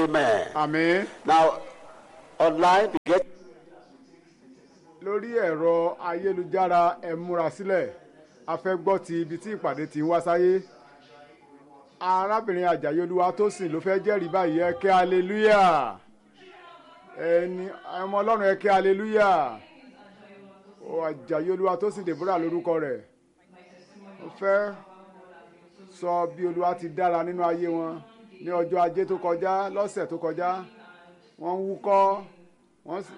Amen. àmín. Now, online, we get lórí ẹ̀rọ ayélujára ẹ múra sílẹ̀ a fẹ́ gbọ́ ti ibi tí ìpàdé ti ń wá sáyé arábìnrin àjàyí olúwa tó sìn ló fẹ́ jẹ́rìí báyìí ẹ ké aleluya ẹni ọmọ ọlọ́run ẹ ké aleluya ó àjàyí olúwa tó sìn deborah lórúkọ rẹ̀ ó fẹ́ sọ bí olúwa ti dára nínú ayé wọn ní ọjọ́ ajé tó kọjá lọ́sẹ̀ tó kọjá wọ́n ń wúkọ́ wọ́n sì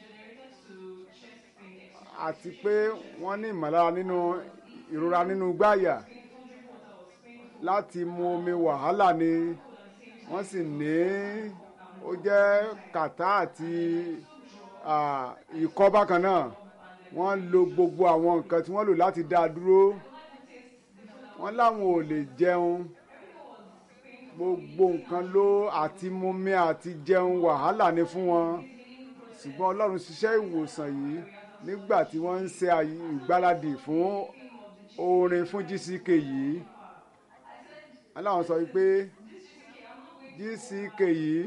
àti pé wọ́n ní ìmọ̀lára nínú ìrora nínú gbáyà láti mu omi wàhálà ni wọ́n sì ní ó jẹ́ kàtá àti ah, ikọ́ bákan náà wọ́n lo gbogbo àwọn nǹkan tí wọ́n lò láti dá a dúró wọ́n láwọn ò lè jẹun gbogbo nǹkan ló àti mumi àti jẹun wàhálà ni fún wọn ṣùgbọ́n ọlọ́run ṣiṣẹ́ ìwòsàn yìí nígbà tí wọ́n ń ṣe àyè- ìgbáradì fún orin fún gck yìí aláwọn sọ wípé gck yìí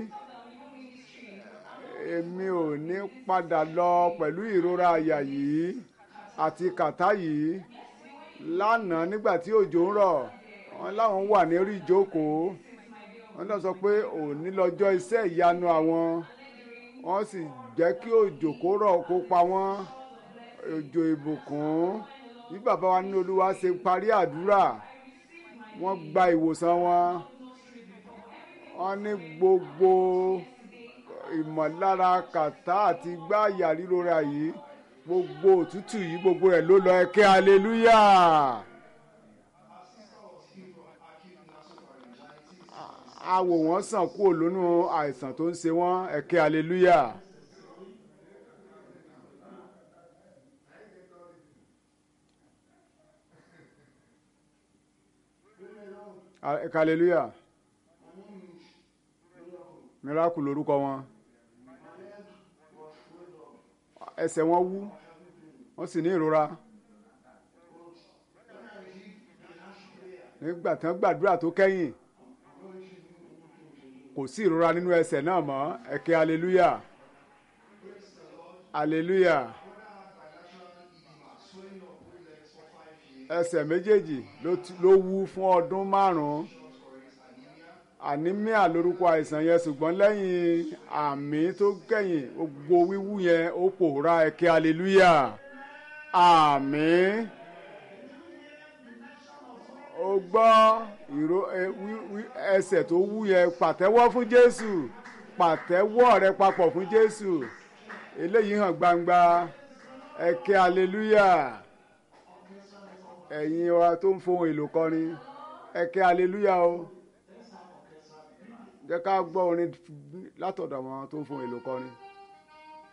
èmi ò ní padà lọ pẹ̀lú ìrora àyà yìí àti kàtá yìí lánàá nígbà tí òjò ń rọ̀ wọ́n láwọn wà ní orí ìjókòó wọ́n náà sọ pé òní lọ́jọ́ iṣẹ́ ìyanu àwọn wọ́n sì jẹ́ kí òjò kó rọ̀ kó pa wọ́n òjò ìbùkún bí bàbá wa nínú olúwa ṣe parí àdúrà wọ́n gba ìwòsàn wọn wọ́n ní gbogbo ìmọ̀lára kàtá àti gbáàyà rírora yìí gbogbo òtútù yìí gbogbo rẹ̀ ló lọ ẹ̀kẹ́ aleluya. a wò wọ́n sàn kúrò lónú àìsàn tó ń ṣe wọ́n ẹ̀kẹ́ aleluya. ẹ̀kẹ́ aleluya. miracle lorúkọ wọn ẹsẹ̀ wọn wú wọ́n sì ní ìrora nígbà tí wọ́n gbàdúrà tó kẹ́yìn kò sí ìrora nínú ẹsẹ̀ náà mọ́ ẹ̀kẹ́ hallelujah hallelujah ẹsẹ̀ méjèèjì ló ti- ló wú fún ọdún márùn-ún anemia lórúkọ àìsàn yẹn ṣùgbọ́n lẹ́yìn àmì tó kẹ́yìn gbogbo wíwú yẹn ó pòórá ẹ̀kẹ́ hallelujah àmín ó gbọ́ ìró ẹ- wí- wí- ẹsẹ̀ tó wú yẹn pàtẹ́wọ́ fún jésù pàtẹ́wọ́ rẹ papọ̀ fún jésù eléyìí hàn gbangba ẹ̀kẹ́ hallelujah ẹ̀yin wa tó ń fohùn èlò kọrin ẹ̀kẹ́ hallelujah o jẹ́ ká gbọ́ orin látọ̀dọ̀ àwọn tó ń fohùn èlò kọrin.